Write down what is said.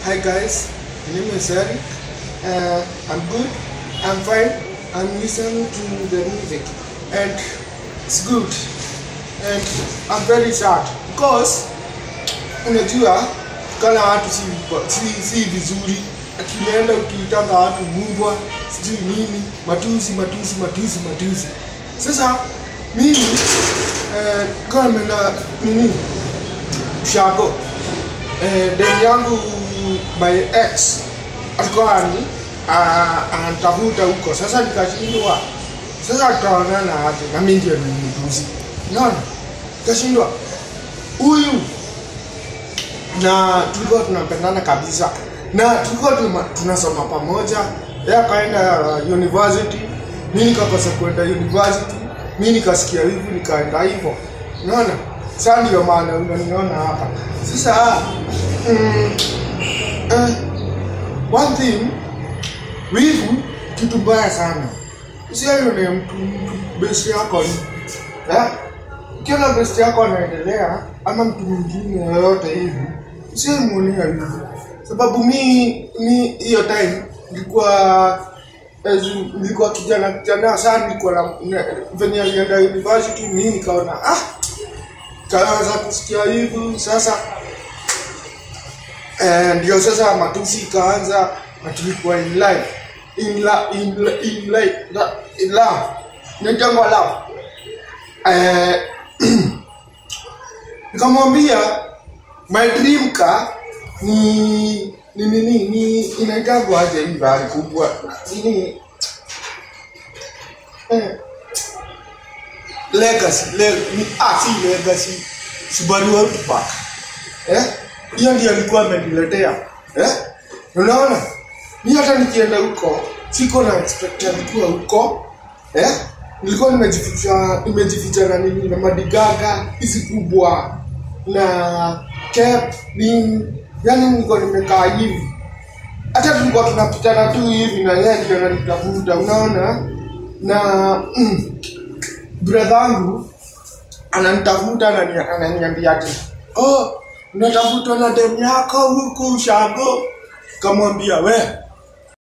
Hi guys, my name is Eric. Uh, I'm good. I'm fine. I'm listening to the music, and it's good. And I'm very sad because unajua kana watu si, si, si vizuri. Akienda ukiitanga watu mbwa sijui nini, matusi matusi matusi matusi. Sasa mimi eh, kama nimeenda nini shago eh, demu yangu my ex alikuwa ani ah, anatafuta huko sasa nikashindwa sasa tutaonana aje na mimi ndio nimtuzi unaona nikashindwa huyu na tulikuwa tunapendana kabisa na tulikuwa tuma- tunasoma pamoja yeye akaenda uh, university mi nikakosa kwenda university mi nikasikia hivi nikaenda hivyo unaona saa ndio maana unaniona hapa sasa mm, eh, one thing wivu kitu mbaya sana usione mtu mtu besi yako ni eh? ukiona besti yako anaendelea ama mtu mwingine yoyote hivi usimuonea hivi sababu mi mi hiyo time nilikuwa as in, nilikuwa kijana kijana sana nilikuwa na na- venye alienda university mi nikaona ah kaanza kusikia hivi sasa eh, ndio sasa matusi ikaanza na tulikuwa in life in la, in, la- in, life, la, in love nitangwa love eh, nikamwambia my dream car ni ni nini ni inaitangwa aje hii gari kubwa nini eh, legacy le, ni, ah si legacy Subaru Outback eh hiyo ndio alikuwa ameniletea eh unaona mi hata nikienda huko siko na expect alikuwa huko eh nilikuwa nimejificha nimejificha na nini na madigaga hizi kubwa na cap nini yani nilikuwa nimekaa hivi hata tulikuwa tunapitana tu hivi na yeye ndio ananitafuta unaona na mm, brother wangu ananitafuta anani- ananiambia ati oh unatafutwa na demu yako huku ushago kamwambia we